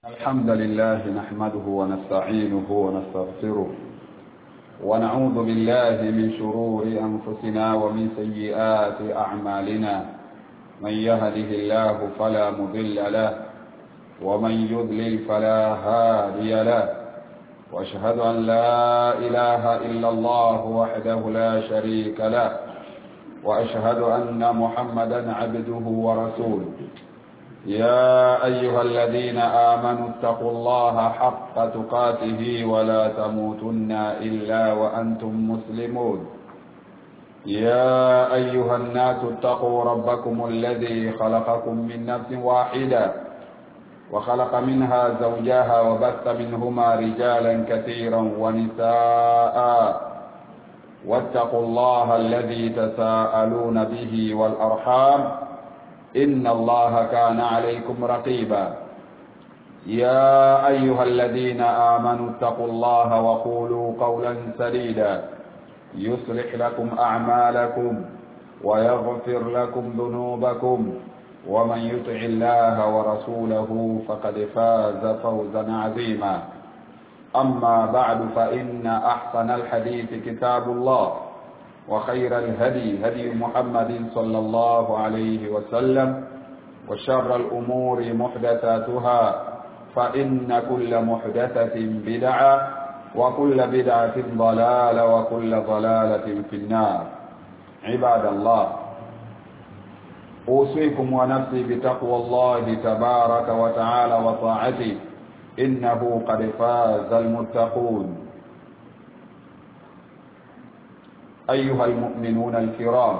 الحمد لله نحمده ونستعينه ونستغفره ونعوذ بالله من شرور أنفسنا ومن سيئات أعمالنا من يهده الله فلا مضل له ومن يضلل فلا هادي له واشهد أن لا إله إلا الله وحده لا شريك له وأشهد أن محمدا عبده ورسوله يا أيها الذين آمنوا اتقوا الله حق تقاته ولا تموتن إلا وأنتم مسلمون يا أيها الناس اتقوا ربكم الذي خلقكم من نفس واحدة وخلق منها زوجها وبث منهما رجالا كثيرا ونساء واتقوا الله الذي تساءلون به والأرحام إن الله كان عليكم رقيبا يا أيها الذين آمنوا اتقوا الله وقولوا قولا سديدا يصلح لكم أعمالكم ويغفر لكم ذنوبكم ومن يطع الله ورسوله فقد فاز فوزا عظيما أما بعد فإن أحسن الحديث كتاب الله وخير الهدي هدي محمد صلى الله عليه وسلم وشر الأمور محدثاتها فإن كل محدثة بدعة وكل بدعة ضلالة وكل ضلالة في النار عباد الله أوصيكم ونفسي بتقوى الله تبارك وتعالى وطاعته إنه قد فاز المتقون أيها المؤمنون الكرام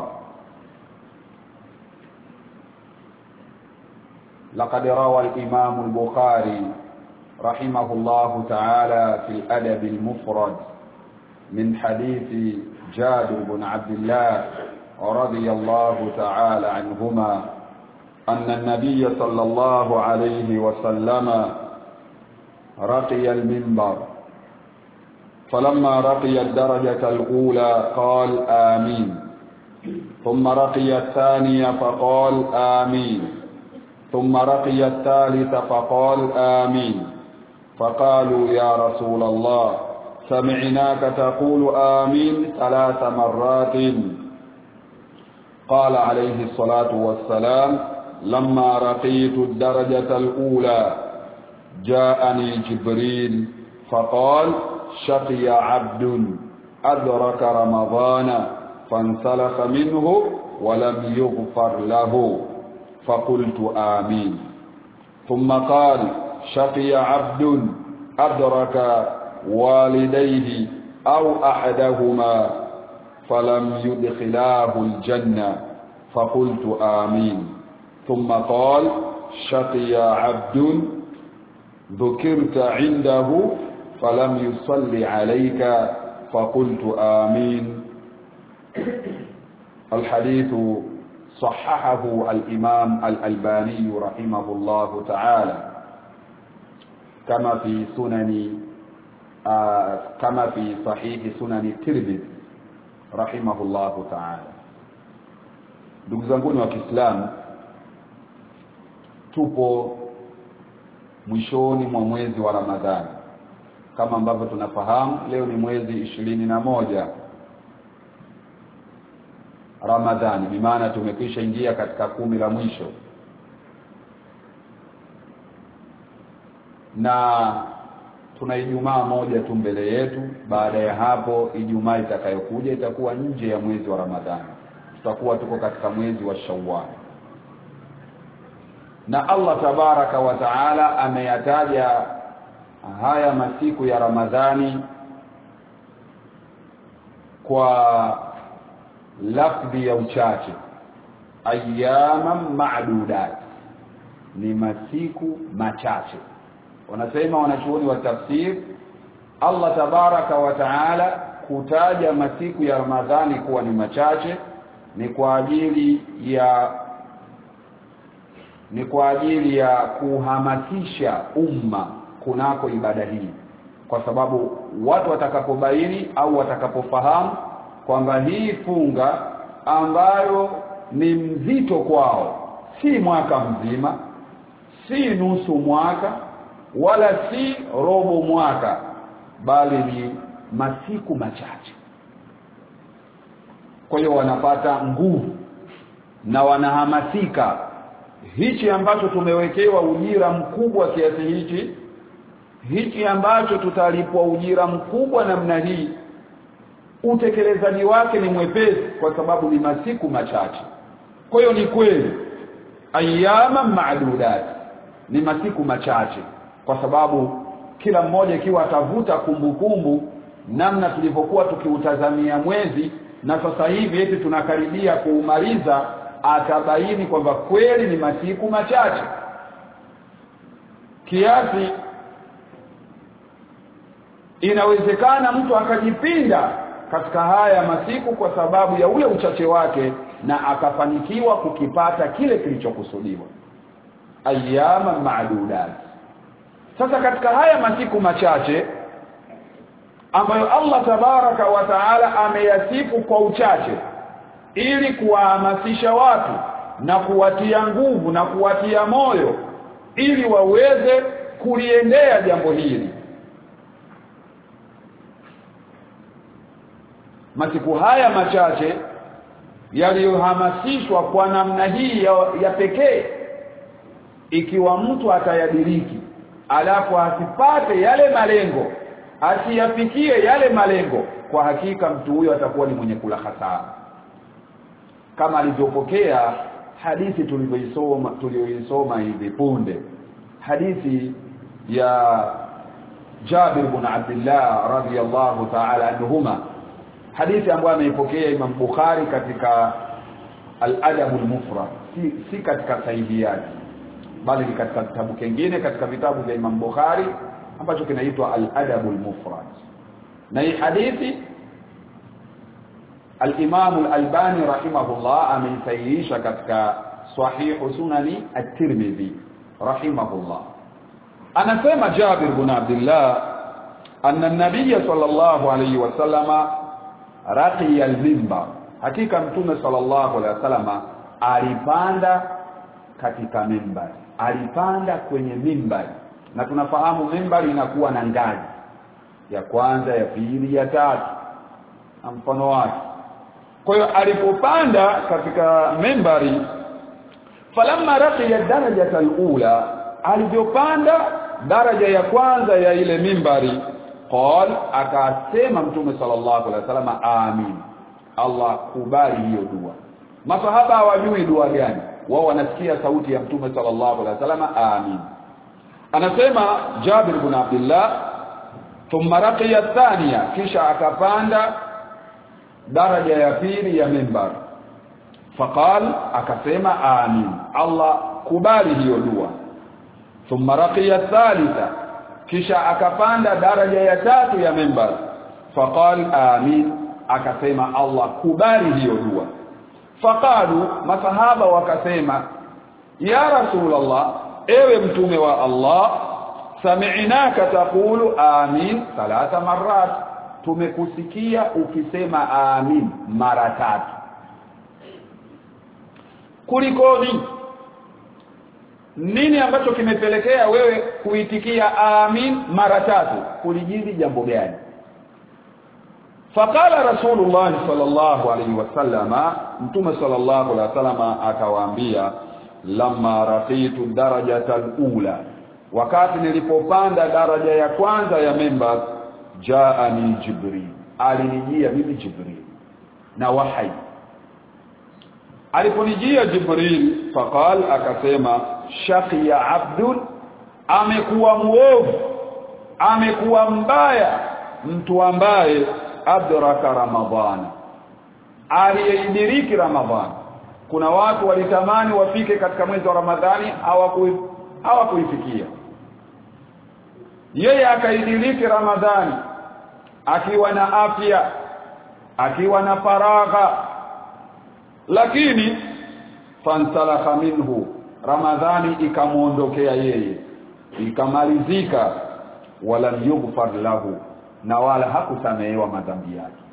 لقد روى الإمام البخاري رحمه الله تعالى في الأدب المفرد من حديث جابر بن عبد الله رضي الله تعالى عنهما أن النبي صلى الله عليه وسلم رقي المنبر فلما رقي الدرجة الأولى قال آمين ثم رقي الثانية فقال آمين ثم رقي الثالث فقال آمين فقالوا يا رسول الله سمعناك تقول آمين ثلاث مرات قال عليه الصلاة والسلام لما رقيت الدرجة الأولى جاءني جبريل فقال شقي عبد أدرك رمضان فانسلخ منه ولم يغفر له فقلت آمين ثم قال شقي عبد أدرك والديه أو أحدهما فلم يدخلاه الجنة فقلت آمين ثم قال شقي عبد ذكرت عنده فلم يصلي عليك فقلت آمين الحديث صححه الإمام الألباني رحمه الله تعالى كما في سنن آه كما في صحيح سنن الترمذي رحمه الله تعالى ndugu zanguni wa Kiislamu tupo mwishoni mwa mwezi wa Ramadhani kama ambavyo tunafahamu leo ni mwezi ishirini na moja Ramadhani bi maana tumekwisha ingia katika kumi la mwisho na tuna Ijumaa moja tu mbele yetu baada ya hapo Ijumaa itakayokuja itakuwa nje ya mwezi wa Ramadhani tutakuwa tuko katika mwezi wa Shawwal na Allah tabaraka wa taala ameyataja haya masiku ya Ramadhani kwa lafdhi ya uchache ayyaman ma'dudat ni masiku machache wanasema wanachuoni wa tafsir Allah tabaraka wa taala kutaja masiku ya Ramadhani kuwa ni machache ni kwa ajili ya ni kwa ajili ya kuhamasisha umma kunako ibada hii kwa sababu watu watakapobaini au watakapofahamu kwamba hii funga ambayo ni mzito kwao si mwaka mzima si nusu mwaka wala si robo mwaka bali ni masiku machache kwa hiyo wanapata nguvu na wanahamasika hichi ambacho tumewekewa ujira mkubwa kiasi hichi hichi ambacho tutalipwa ujira mkubwa namna hii utekelezaji wake ni mwepesi kwa sababu ni masiku machache kwa hiyo ni kweli ayyama ma'dudat ni masiku machache kwa sababu kila mmoja ikiwa atavuta kumbukumbu namna tulivyokuwa tukiutazamia mwezi na sasa hivi eti tunakaribia kuumaliza atabaini kwamba kweli ni masiku machache kiasi inawezekana mtu akajipinda katika haya masiku kwa sababu ya ule uchache wake na akafanikiwa kukipata kile kilichokusudiwa ayyama ma'dudat sasa katika haya masiku machache ambayo Allah tabaraka wa taala ameyasifu kwa uchache ili kuwahamasisha watu na kuwatia nguvu na kuwatia moyo ili waweze kuliendea jambo hili masiku haya machache yaliyohamasishwa kwa namna hii ya, ya pekee ikiwa mtu atayadiriki alafu asipate yale malengo asiyafikie yale malengo kwa hakika mtu huyo atakuwa ni mwenye kula hasara kama alivyopokea hadithi tulivyoisoma tulioisoma hivi punde hadithi ya Jabir bin Abdullah radhiyallahu ta'ala anhuma hadithi ambayo ameipokea Imam Bukhari katika al-Adab al-Mufrad si, si katika sahihi yake bali ni katika kitabu kingine katika vitabu vya Imam Bukhari ambacho kinaitwa al-Adab al-Mufrad na hii hadithi al-Imam al-Albani rahimahullah ameisahihisha katika sahih sunani at-Tirmidhi rahimahullah anasema Jabir bin Abdullah anna an-nabiy sallallahu alayhi wasallama raqiya al-mimbar hakika mtume sallallahu alayhi wasallama alipanda katika mimbari alipanda kwenye mimbari na tunafahamu mimbari inakuwa na ngazi ya kwanza ya pili ya tatu na mfano wake kwa hiyo alipopanda katika mimbari falamma raqiya darajata alula alivyopanda daraja ya kwanza ya ile mimbari qal akasema mtume sallallahu alaihi wasallam amin Allah kubali hiyo dua masahaba hawajui dua gani wao wanasikia sauti ya mtume sallallahu alaihi wasallam amin anasema Jabir bin Abdullah thumma raqiya thaniya kisha akapanda daraja ya pili ya mimbar faqal akasema amin Allah kubali hiyo dua thumma raqiya thalitha kisha akapanda daraja ya tatu ya mimbar faqal amin akasema Allah kubali hiyo dua faqalu masahaba wakasema ya rasulullah ewe mtume wa Allah sami'naka taqulu amin thalatha marrat tumekusikia ukisema amin mara tatu kulikoni nini ambacho kimepelekea wewe kuitikia amin mara tatu kulijili jambo gani faqala rasulullah sallallahu alaihi wasallama mtume sallallahu alaihi wasallama akawaambia lamma raqitu darajata alula wakati nilipopanda daraja ya kwanza ya mimbar jaani jibril alinijia mimi jibril na wahai aliponijia jibril faqal akasema shaqiya abdun amekuwa muovu amekuwa mbaya mtu ambaye adraka ramadhana aliyeidiriki ramadhani kuna watu walitamani wafike katika mwezi wa ramadhani hawakuifikia yeye akaidiriki ramadhani akiwa na afya akiwa na faragha lakini fansalakha minhu ramadhani ikamuondokea yeye ikamalizika wala yughfar lahu na wala hakusamehewa madhambi yake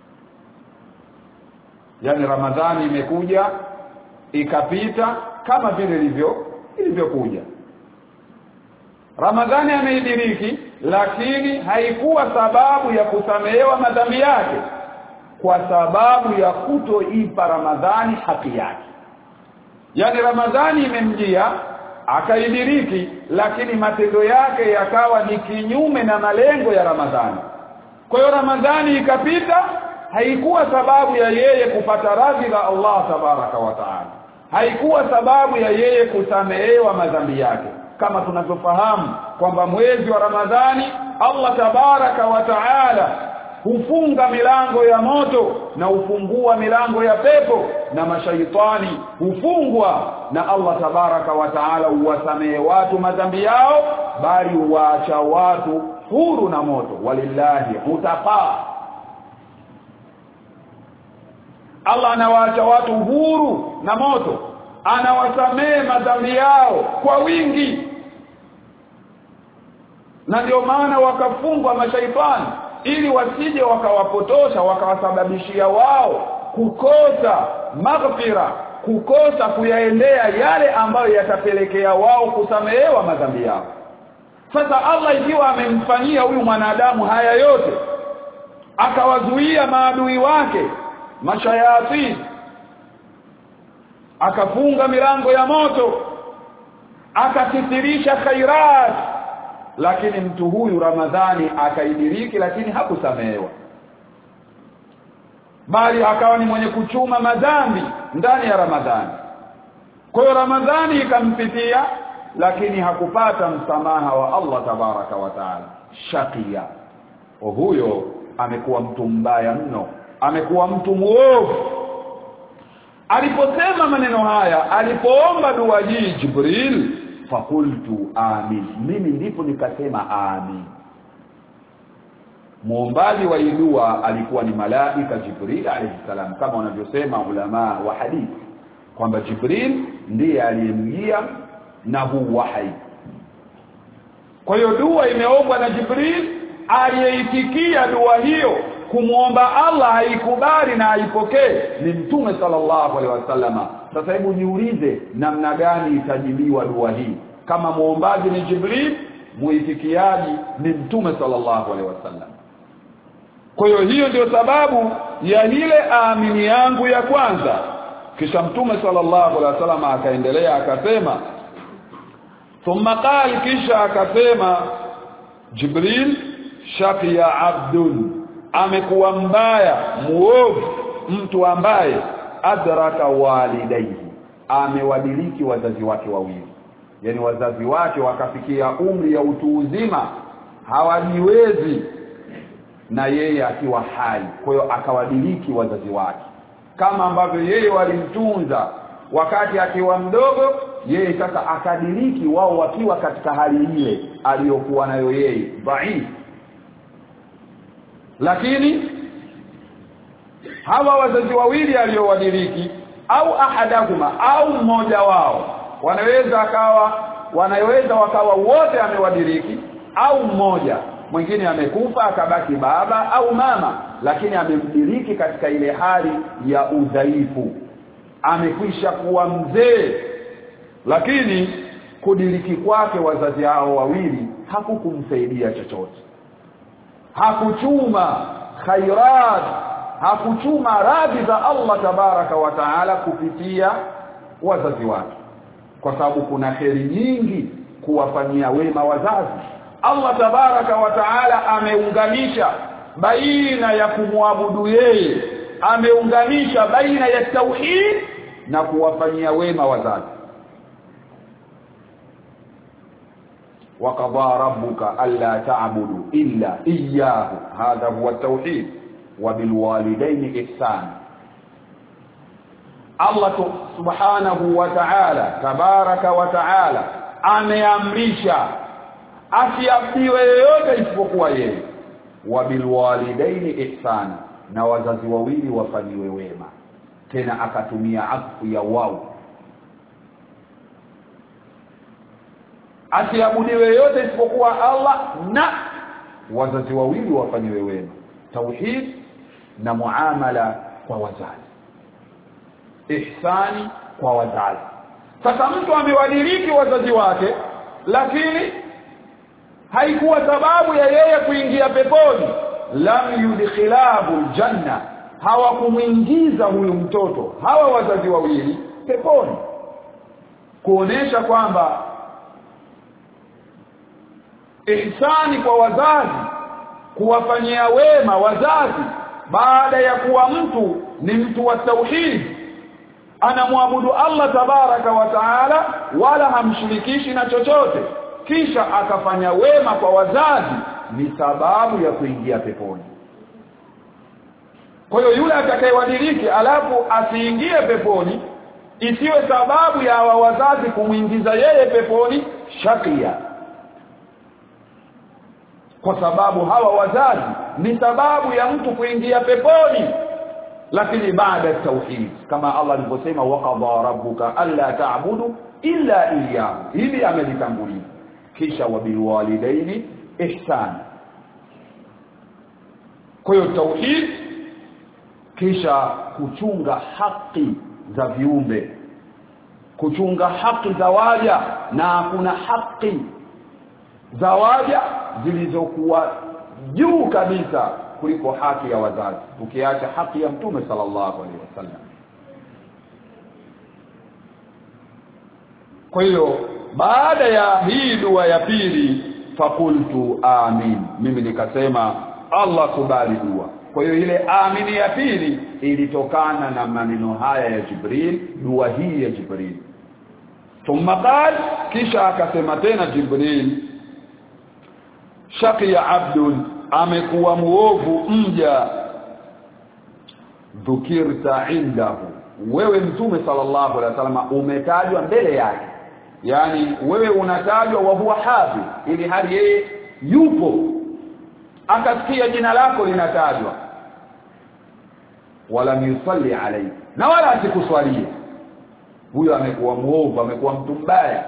yani ramadhani imekuja ikapita kama vile ilivyo ilivyokuja Ramadhani ameidiriki lakini haikuwa sababu ya kusamehewa madhambi yake kwa sababu ya kutoipa Ramadhani haki yake yani Ramadhani imemjia akaidiriki lakini matendo yake yakawa ni kinyume na malengo ya Ramadhani kwa hiyo Ramadhani ikapita haikuwa sababu ya yeye kupata radhi la Allah tabaraka wa taala haikuwa sababu ya yeye kusamehewa madhambi yake kama tunavyofahamu kwamba mwezi wa Ramadhani Allah tabaraka wa taala hufunga milango ya moto na hufungua milango ya pepo na mashaitani hufungwa na Allah tabaraka wa taala huwasamehe watu madhambi yao bali huwaacha watu huru na moto walillahi utafaa Allah anawaacha watu huru na moto anawasamehe madhambi yao kwa wingi na ndio maana wakafungwa mashaitani ili wasije wakawapotosha wakawasababishia wao kukosa maghfira kukosa kuyaendea yale ambayo yatapelekea wao kusamehewa madhambi yao sasa Allah ikiwa amemfanyia huyu mwanadamu haya yote akawazuia maadui wake mashayatini akafunga milango ya moto akakithirisha khairat lakini mtu huyu Ramadhani akaidiriki lakini hakusamehewa bali akawa ni mwenye kuchuma madhambi ndani ya Ramadhani kwa hiyo Ramadhani ikampitia lakini hakupata msamaha wa Allah tabaraka wa taala shakia huyo amekuwa mtu mbaya mno amekuwa mtu muovu aliposema maneno haya alipoomba dua hii Jibril fakultu amin mimi ndipo nikasema amin muombaji wa dua alikuwa ni malaika Jibril alayhi salam kama wanavyosema ulama wa hadithi kwamba Jibril ndiye aliyemjia na huu wahai kwa hiyo dua imeombwa na Jibril aliyeitikia dua hiyo kumwomba Allah haikubali na haipokee ni mtume sallallahu alaihi wasallama sasa hebu niulize namna gani itajibiwa dua hii kama muombaji ni Jibril muitikiaji ni mtume sallallahu alaihi wasallam kwa hiyo hiyo ndio sababu ya ile amini yangu ya kwanza kisha mtume sallallahu alaihi wasallam akaendelea akasema thumma qal kisha akasema Jibril shaqiya abdun amekuwa mbaya muovu mtu ambaye adraka walidaihi amewadiliki wazazi wake wawili yani wazazi wake wakafikia umri ya utu uzima hawajiwezi na yeye akiwa hai kwa hiyo akawadiliki wazazi wake kama ambavyo yeye walimtunza wakati akiwa mdogo yeye sasa akadiriki wao wakiwa katika hali ile aliyokuwa nayo yeye dhaifu lakini hawa wazazi wawili aliowadiriki au ahadahuma au mmoja wao wanaweza akawa wanaweza wakawa wote amewadiriki au mmoja mwingine amekufa akabaki baba au mama lakini amemdiriki katika ile hali ya udhaifu amekwisha kuwa mzee lakini kudiriki kwake wazazi hao wawili hakukumsaidia chochote hakuchuma khairat hakuchuma radhi za Allah tabaraka wa taala kupitia wazazi wake kwa sababu kuna heri nyingi kuwafanyia wema wazazi Allah tabaraka wa taala ameunganisha baina ya kumwabudu yeye ameunganisha baina ya tauhid na kuwafanyia wema wazazi وقضى ربك ألا تعبدوا إلا إياه هذا هو التوحيد وبالوالدين إحسانا Allah subhanahu wa ta'ala tabaraka wa ta'ala ameamrisha asiafiwe yoyote isipokuwa yeye wa bilwalidaini ihsana na wazazi wawili wafanyiwe wema tena akatumia afu ya wao asiabudiwe yote isipokuwa Allah na wazazi wawili wafanyiwe wema tauhid na muamala kwa wazazi ihsani kwa wazazi sasa mtu amewadiriki wazazi wake lakini haikuwa sababu ya yeye kuingia peponi lam yudkhilahu aljanna hawakumuingiza huyu mtoto hawa wazazi wawili peponi kuonesha kwamba ihsani kwa wazazi kuwafanyia wema wazazi baada ya kuwa mtu ni mtu wa tauhid anamwabudu Allah tabaraka wa taala wala hamshirikishi na chochote kisha akafanya wema kwa wazazi ni sababu ya kuingia peponi kwa hiyo yule atakayewadiliki alafu asiingie peponi isiwe sababu ya hawa wazazi kumwingiza yeye peponi shakia kwa sababu hawa wazazi ni sababu ya mtu kuingia peponi lakini baada ya tauhid kama Allah alivyosema waqadha rabbuka alla ta'budu illa iyyahu hili amelitangulia kisha wabilwalidaini ihsan kwa hiyo tauhid kisha kuchunga haki za viumbe kuchunga haki za waja na kuna haki za waja zilizokuwa juu kabisa kuliko haki ya wazazi ukiacha haki ya mtume sallallahu alaihi wasallam kwa hiyo baada ya hii dua ya pili fakultu amin mimi nikasema Allah kubali dua kwa hiyo ile amini ya pili ilitokana na maneno haya ya Jibril dua hii ya Jibril thumma qal kisha akasema tena Jibril shaqiya abdun amekuwa muovu mja dhukirta indahu wewe mtume sallallahu alaihi wasallam umetajwa mbele yake yani wewe unatajwa wa huwa hafi ili hali yeye yupo akasikia jina lako linatajwa wala yusalli alayhi na wala asikuswalie huyo amekuwa muovu amekuwa mtu mbaya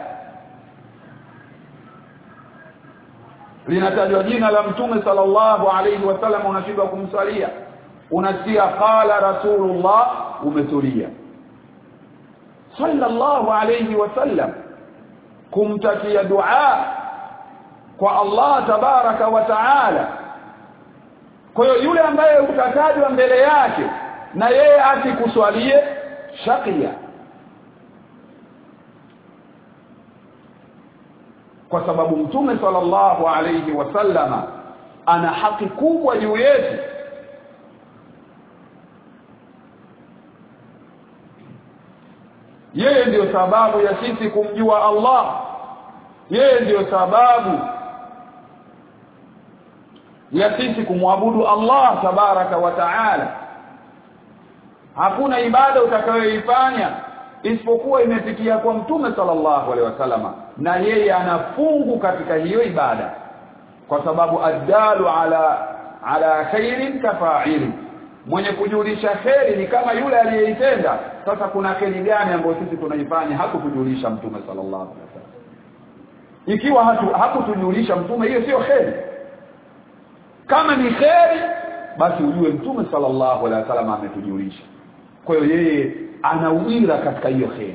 linatajwa jina la mtume sallallahu alayhi wasallam unashindwa kumswalia unasikia qala rasulullah umetulia sallallahu alayhi wasallam kumtakia dua kwa Allah tabaraka wa taala kwa hiyo yule ambaye utatajwa mbele yake na yeye asikuswalie shakia kwa sababu mtume sallallahu alayhi wasallama ana haki kubwa juu yetu yeye ndiyo sababu ya sisi kumjua Allah yeye ndiyo sababu ya sisi kumwabudu Allah tabaraka wa taala hakuna ibada utakayoifanya isipokuwa imepitia kwa mtume sallallahu alaihi wasallama na yeye anafungu katika hiyo ibada kwa sababu addalu ala ala khairin kafa'ili mwenye kujulisha kheri ni kama yule aliyeitenda sasa kuna kheri gani ambayo sisi tunaifanya hakutujulisha mtume sallallahu alaihi wasallam ikiwa hatu, hakutujulisha mtume hiyo sio kheri kama ni kheri basi ujue mtume sallallahu alaihi wasallam ametujulisha kwa hiyo yeye ana ujira katika hiyo kheri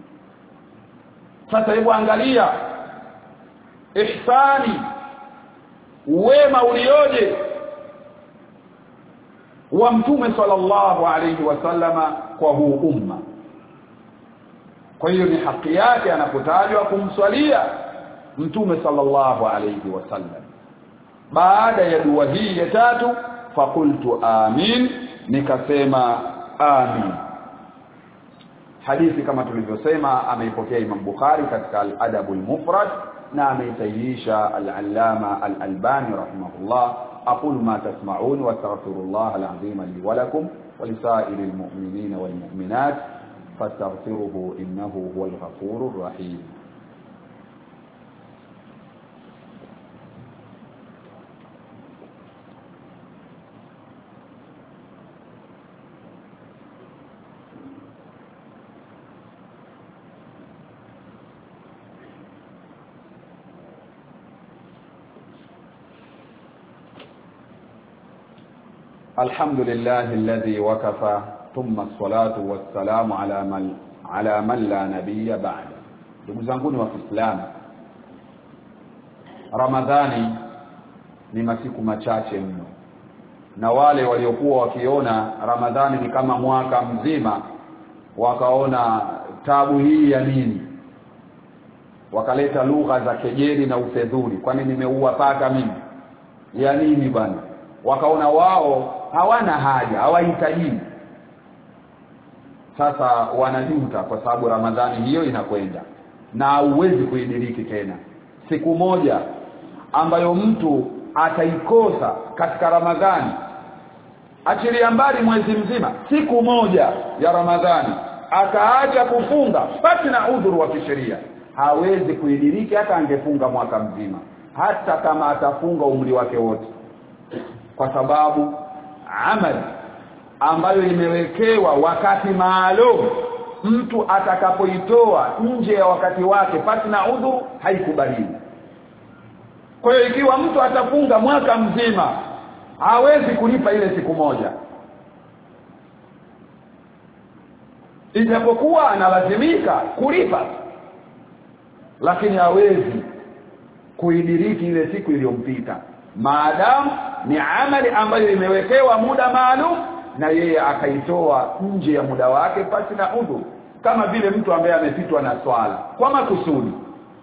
sasa hebu angalia ihsani wema ulioje wa mtume sallallahu alayhi wasallama kwa huu umma kwa hiyo ni haki yake anapotajwa kumswalia mtume sallallahu alayhi wasallam baada ya dua hii ya tatu fakultu amin nikasema amin hadithi kama tulivyosema ameipokea Imam Bukhari katika al-Adabul Mufrad na ameisahihisha al-Allama al-Albani rahimahullah aqulu ma tasma'un wa astaghfirullah al-azim li wa lakum wa li sa'iril mu'minina wal mu'minat fastaghfiruhu innahu huwal ghafurur rahim الحمد لله الذي وكفى ثم الصلاة والسلام على من على من لا نبي بعد ndugu zangu wa Kiislamu Ramadhani ni masiku machache mno na wale waliokuwa wakiona Ramadhani ni kama mwaka mzima wakaona tabu hii ya nini wakaleta lugha za kejeli na ufedhuli kwani nimeua paka mimi ya nini bwana wakaona wao hawana haja hawahitaji sasa wanajuta kwa sababu Ramadhani hiyo inakwenda na huwezi kuidiriki tena siku moja ambayo mtu ataikosa katika Ramadhani achilia mbali mwezi mzima siku moja ya Ramadhani akaacha kufunga pasi na udhuru wa kisheria hawezi kuidiriki hata angefunga mwaka mzima hata kama atafunga umri wake wote kwa sababu amali ambayo imewekewa wakati maalum mtu atakapoitoa nje ya wakati wake pasi na udhuru haikubaliwi kwa hiyo ikiwa mtu atafunga mwaka mzima hawezi kulipa ile siku moja ijapokuwa analazimika kulipa lakini hawezi kuidiriki ile siku iliyompita maadamu ni amali ambayo imewekewa muda maalum na yeye akaitoa nje ya muda wake pasi na udhu kama vile mtu ambaye amepitwa na swala kwa makusudi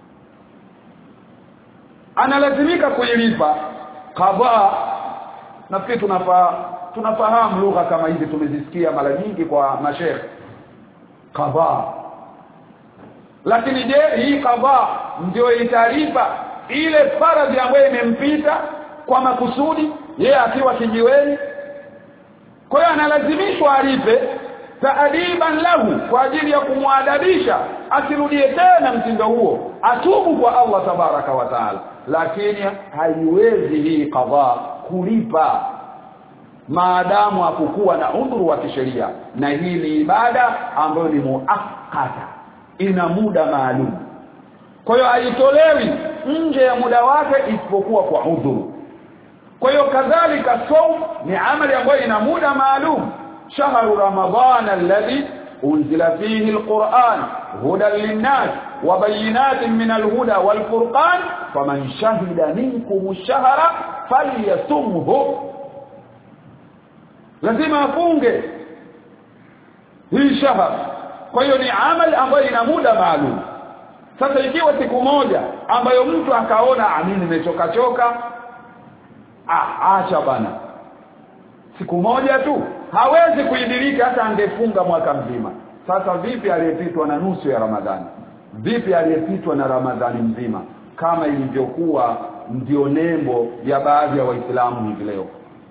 analazimika kuilipa qadha nafikiri tunafa tunafahamu lugha kama hizi tumezisikia mara nyingi kwa mashekhe qadha lakini je hii qadha ndio italipa ile faradhi ambayo imempita kwa makusudi yeye akiwa kijiweni kwa hiyo analazimishwa alipe taadiban lahu kwa ajili ya kumwadabisha asirudie tena mtindo huo atubu kwa Allah tabaraka wa taala lakini haiwezi hii qadha kulipa maadamu hakukuwa na udhuru wa kisheria na hii ni ibada ambayo ni muakkata ina muda maalum kwa hiyo haitolewi nje ya muda wake isipokuwa kwa udhuru kwa hiyo kadhalika saum ni amali ambayo ina muda maalum shahru ramadhan alladhi unzila fihi alquran hudan linnas wa bayinatin min alhuda walfurqan faman shahida minkum ash-shahra falyasumhu lazima afunge hii shahar kwa hiyo ni amali ambayo ina muda maalum sasa ikiwa siku moja ambayo mtu akaona mimi nimechoka choka ah acha bana siku moja tu hawezi kuidiriki hata angefunga mwaka mzima sasa vipi aliyepitwa na nusu ya ramadhani vipi aliyepitwa na ramadhani mzima kama ilivyokuwa ndio nembo ya baadhi ya waislamu hivi leo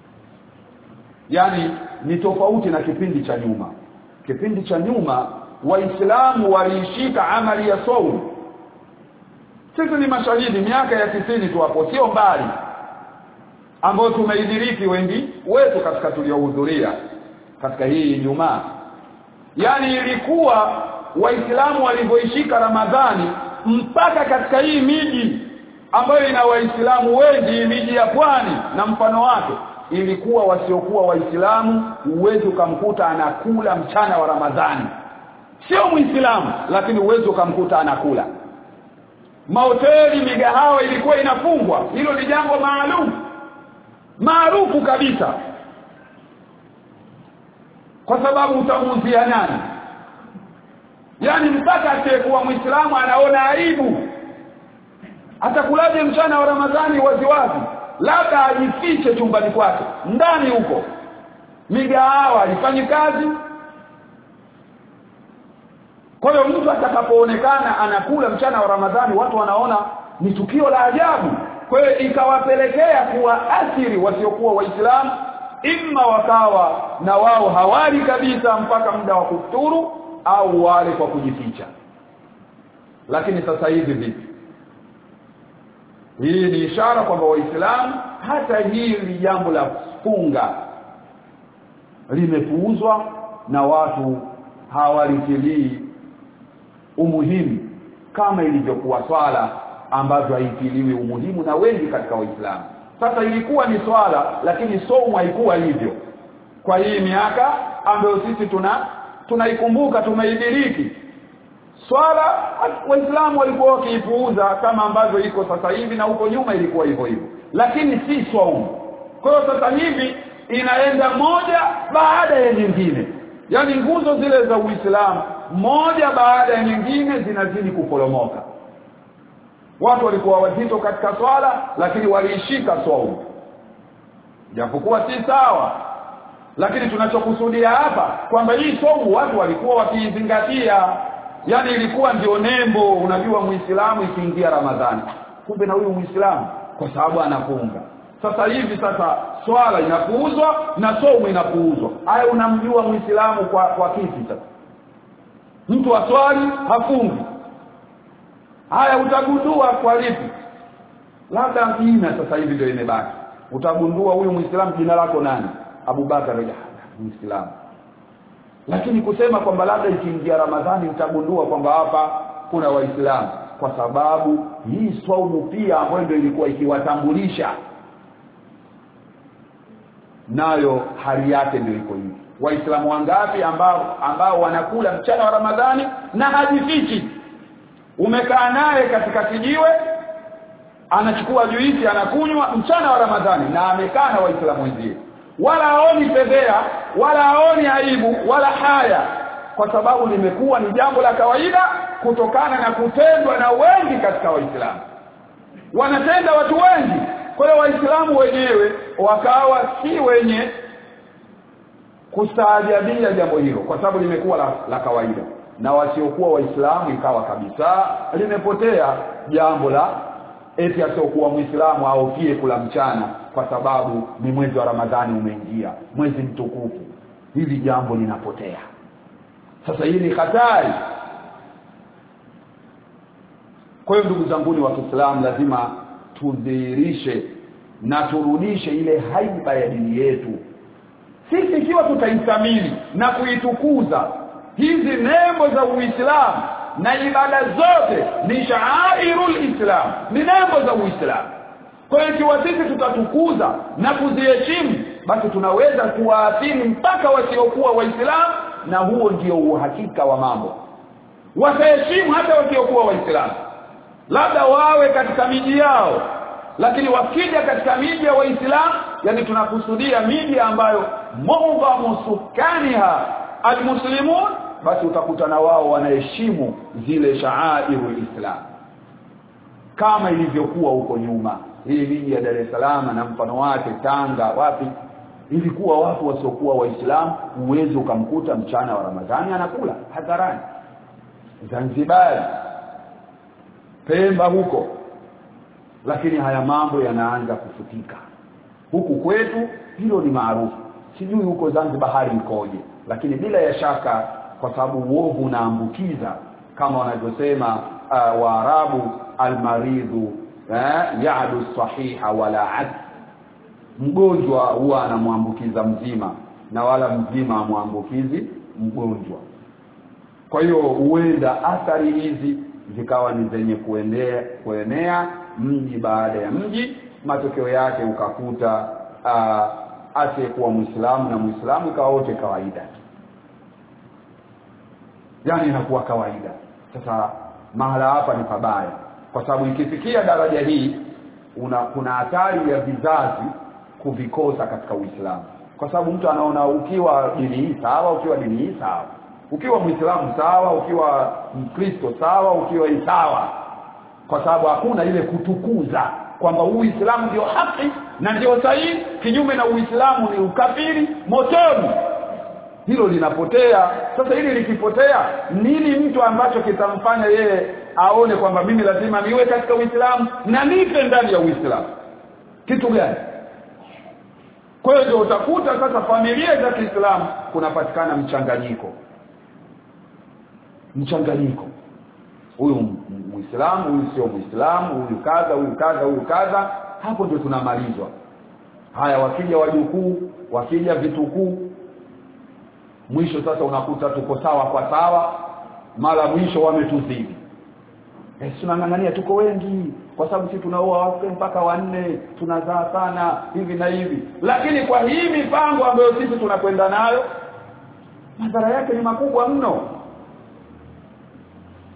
yani ni tofauti na kipindi cha nyuma kipindi cha nyuma waislamu waliishika amali ya saum sisi ni mashahidi miaka ya tisini tu hapo sio mbali ambao tumeidiriki wengi wetu katika tuliohudhuria katika hii Ijumaa yani ilikuwa waislamu walivyoishika Ramadhani mpaka katika hii miji ambayo ina waislamu wengi miji ya pwani na mfano wake ilikuwa wasiokuwa waislamu uwezi ukamkuta anakula mchana wa Ramadhani sio muislamu lakini uwezi ukamkuta anakula mahoteli migahawa ilikuwa inafungwa hilo ni jambo maalum maarufu kabisa kwa sababu utamuuzia nani yani mpaka asiyekuwa muislamu anaona aibu atakulaje mchana wa ramadhani waziwazi labda ajifiche chumbani kwake ndani huko migahawa haifanyi kazi kwa hiyo mtu atakapoonekana anakula mchana wa ramadhani watu wanaona ni tukio la ajabu kwa hiyo ikawapelekea kuwaathiri wasiokuwa waislamu imma wakawa na wao hawali kabisa mpaka muda wa kufuturu au wale kwa kujificha lakini sasa hivi vipi hii ni ishara kwamba waislamu hata hili jambo la funga limepuuzwa na watu hawalitilii umuhimu kama ilivyokuwa swala ambavyo haitiliwi umuhimu na wengi katika waislamu sasa ilikuwa ni swala lakini somo haikuwa hivyo kwa hii miaka ambayo sisi tuna tunaikumbuka tumeidiriki swala waislamu walikuwa wakiipuuza kama ambavyo iko sasa hivi na huko nyuma ilikuwa hivyo hivyo lakini si swaumu kwa hiyo sasa hivi inaenda moja baada ya nyingine yaani nguzo zile za uislamu moja baada ya nyingine zinazidi kuporomoka watu walikuwa wazito katika swala lakini waliishika swaumu japokuwa si sawa lakini tunachokusudia hapa kwamba hii somu watu walikuwa wakiizingatia yani ilikuwa ndio nembo unajua muislamu ikiingia ramadhani kumbe na huyu muislamu kwa sababu anafunga sasa hivi sasa swala inapuuzwa na somu inapuuzwa haya unamjua muislamu kwa kwa kipi sasa mtu aswali hafungi haya utagundua kwa lipi labda jina sasa hivi ndio imebaki utagundua huyu muislamu jina lako nani Abubakar muislamu lakini kusema kwamba labda ikiingia Ramadhani utagundua kwamba hapa kuna waislamu kwa sababu hii swaumu pia ambayo ndio ilikuwa ikiwatambulisha nayo hali yake ndio iko hivi waislamu wangapi ambao ambao wanakula mchana wa Ramadhani na hajifichi umekaa naye katika kijiwe anachukua juisi anakunywa mchana wa Ramadhani na amekaa na waislamu wenzie wala haoni fedhea wala haoni aibu wala haya kwa sababu limekuwa ni jambo la kawaida kutokana na kutendwa na wengi katika waislamu wanatenda watu wengi kwa hiyo waislamu wenyewe wakawa si wenye kustaajabia jambo hilo kwa sababu limekuwa la, la kawaida na wasiokuwa waislamu ikawa kabisa limepotea jambo la eti asiokuwa muislamu aofie kula mchana kwa sababu ni mwezi wa ramadhani umeingia mwezi mtukufu hili jambo linapotea sasa hii ni hatari kwa hiyo ndugu zanguni wa Kiislamu lazima tudhihirishe na turudishe ile haiba ya dini yetu sisi ikiwa tutaithamini na kuitukuza hizi nembo za Uislamu na ibada zote ni sha'airul Islam ni nembo za Uislamu kwa hiyo ikiwa sisi tutatukuza na kuziheshimu basi tunaweza kuwaathiri mpaka wasiokuwa waislamu na huo ndio uhakika wa mambo wataheshimu hata wasiokuwa waislamu labda wawe katika miji yao lakini wakija katika miji ya waislamu yani tunakusudia miji ambayo mu'dhamu sukaniha almuslimun basi utakutana wao wanaheshimu zile sha'airul islam kama ilivyokuwa huko nyuma hii miji ya Dar es Salaam na mfano wake Tanga wapi ilikuwa watu wasiokuwa waislamu uwezi ukamkuta mchana wa Ramadhani anakula hadharani Zanzibar Pemba huko lakini haya mambo yanaanza kufutika huku kwetu hilo ni maarufu sijui huko Zanzibar hali ikoje lakini bila ya shaka kwa sababu uovu unaambukiza kama wanavyosema uh, Waarabu almaridhu eh, ya'du sahiha wala ad mgonjwa huwa anamwambukiza mzima na wala mzima amwambukizi mgonjwa kwa hiyo huenda athari hizi zikawa ni zenye kuenea kuenea mji baada ya mji matokeo yake ukakuta uh, asiyekuwa muislamu na muislamu ikawa wote kawaida yani inakuwa kawaida sasa mahala hapa ni pabaya kwa sababu ikifikia daraja hii una kuna hatari ya vizazi kuvikosa katika Uislamu kwa sababu mtu anaona ukiwa dini hii sawa ukiwa dini hii sawa ukiwa muislamu sawa ukiwa mkristo sawa ukiwa hii sawa kwa sababu hakuna ile kutukuza kwamba uislamu ndio haki na ndio sahihi kinyume na uislamu ni ukafiri motoni hilo linapotea sasa hili likipotea nini mtu ambacho kitamfanya yeye aone kwamba mimi lazima niwe katika uislamu na nipe ndani ya uislamu kitu gani kwa hiyo ndio utakuta sasa familia za Kiislamu kunapatikana mchanganyiko mchanganyiko huyu muislamu huyu sio muislamu huyu kadha huyu kadha huyu kadha hapo ndio tunamalizwa haya wakija wajukuu wakija vitukuu mwisho sasa unakuta tuko sawa kwa sawa mara mwisho wametuzidi eh tunang'ang'ania tuko wengi kwa sababu sisi tunaoa wake mpaka wanne tunazaa sana hivi na hivi lakini kwa hii mipango ambayo sisi tunakwenda nayo madhara yake ni makubwa mno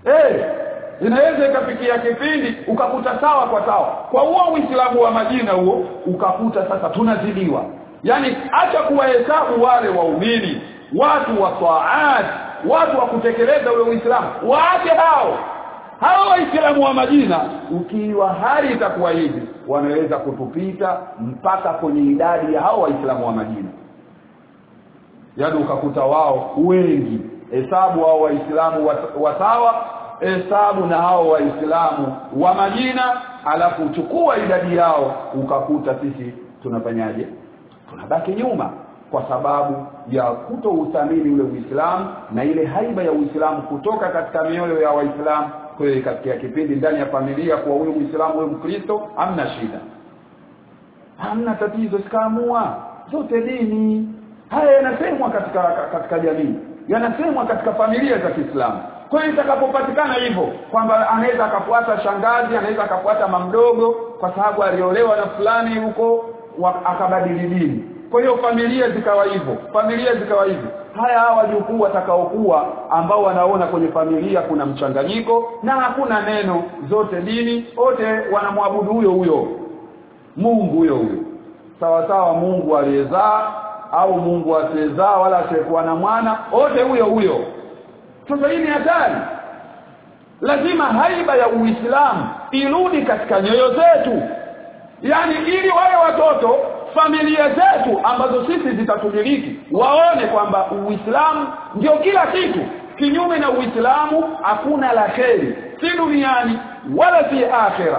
eh inaweza ikafikia kipindi ukakuta sawa kwa sawa kwa huo uislamu wa majina huo ukakuta sasa tunazidiwa yani acha kuwahesabu wale waumini watu wa taat watu wa kutekeleza ule uislamu waache hao hao waislamu wa majina ukiwa hali itakuwa hivi wanaweza kutupita mpaka kwenye idadi ya hao waislamu wa majina yaani ukakuta wao wengi hesabu hao waislamu wa sawa hesabu na hao waislamu wa majina alafu chukua idadi yao ukakuta sisi tunafanyaje tunabaki nyuma kwa sababu ya kutouthamini ule Uislamu na ile haiba ya Uislamu kutoka katika mioyo ya Waislamu kwa hiyo katika kipindi ndani ya familia kwa huyo Muislamu huyo Mkristo hamna shida hamna tatizo sikaamua zote dini haya yanasemwa katika katika jamii yanasemwa katika familia za Kiislamu kwa hiyo itakapopatikana hivyo kwamba anaweza akafuata shangazi anaweza akafuata mamdogo kwa sababu aliolewa na fulani huko akabadili dini kwa hiyo familia zikawa hivyo familia zikawa hivyo haya hawa wajukuu watakaokuwa ambao wanaona kwenye familia kuna mchanganyiko na hakuna neno zote dini wote wanamwabudu huyo huyo Mungu huyo huyo sawa sawa Mungu aliyezaa au Mungu asiyezaa wala asiyekuwa na mwana wote huyo huyo sasa hii ni hatari lazima haiba ya Uislamu irudi katika nyoyo zetu yani ili wale watoto familia zetu ambazo sisi zitatumiliki waone kwamba Uislamu ndio kila kitu kinyume na Uislamu hakuna la kheri si duniani wala si akhira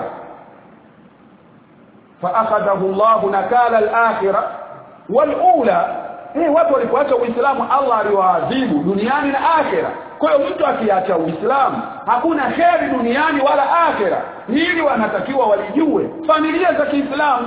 فاخذه الله نكال الاخره والاولى eh watu walipoacha uislamu Allah aliwaadhibu duniani na akhera kwa hiyo mtu akiacha uislamu hakuna kheri duniani wala akhera hili wanatakiwa walijue familia za Kiislamu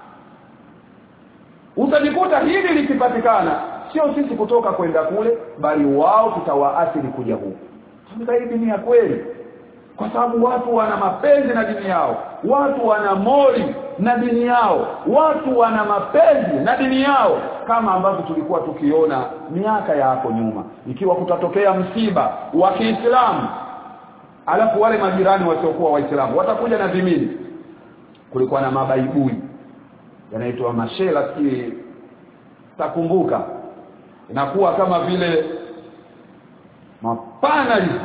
utajikuta hili likipatikana sio sisi kutoka kwenda kule bali wao tutawaathiri kuja huku hii ni ya kweli kwa sababu watu wana mapenzi na dini yao watu wana mori na dini yao watu wana mapenzi na dini yao kama ambavyo tulikuwa tukiona miaka ya hapo nyuma ikiwa kutatokea msiba wa Kiislamu alafu wale majirani wasiokuwa waislamu watakuja na vimini kulikuwa na mabaibui yanaitwa mashela si takumbuka inakuwa kama vile mapana hivi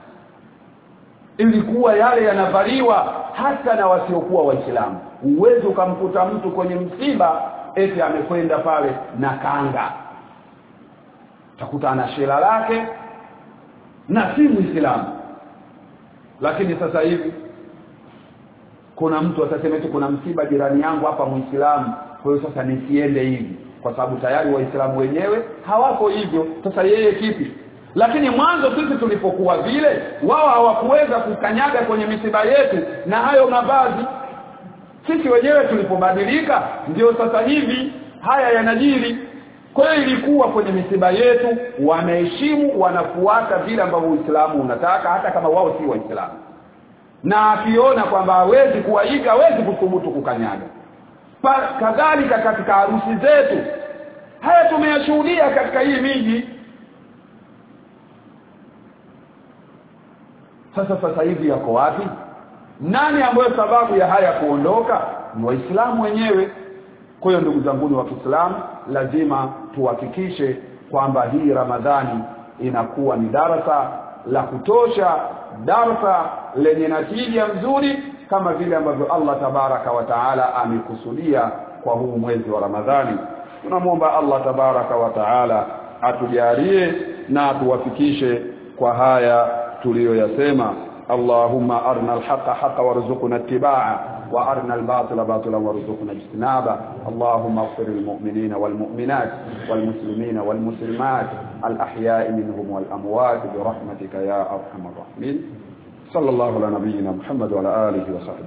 ilikuwa yale yanavaliwa hata na wasiokuwa waislamu uwezo ukamkuta mtu kwenye msiba eti amekwenda pale na kanga utakuta ana shela lake na si muislamu lakini sasa hivi kuna mtu atasema eti kuna msiba jirani yangu hapa muislamu kwa hiyo sasa nisiende hivi kwa sababu tayari waislamu wenyewe hawako hivyo sasa yeye kipi lakini mwanzo sisi tulipokuwa vile wao hawakuweza kukanyaga kwenye misiba yetu na hayo mavazi sisi wenyewe tulipobadilika ndio sasa hivi haya yanajiri kwa hiyo ilikuwa kwenye misiba yetu wameheshimu wanafuata vile ambavyo Uislamu unataka hata kama wao si waislamu na akiona kwamba hawezi kuwaiga hawezi kuthubutu kukanyaga kadhalika katika harusi zetu haya tumeyashuhudia katika hii miji sasa sasa hivi yako wapi nani ambayo sababu ya haya kuondoka ni waislamu wenyewe kwa hiyo ndugu zangu wa Kiislamu lazima tuhakikishe kwamba hii Ramadhani inakuwa ni darasa la kutosha darasa lenye natija nzuri kama vile ambavyo Allah tabaraka wa taala amekusudia kwa huu mwezi wa Ramadhani tunamwomba Allah tabaraka wa taala atujalie na atuwafikishe kwa haya tuliyoyasema اللهم أرنا الحق حقا وارزقنا اتباعه وأرنا الباطل باطلا وارزقنا اجتنابه اللهم اغفر للمؤمنين والمؤمنات والمسلمين والمسلمات الأحياء منهم والأموات برحمتك يا أرحم الراحمين صلى الله على نبينا محمد وعلى آله وصحبه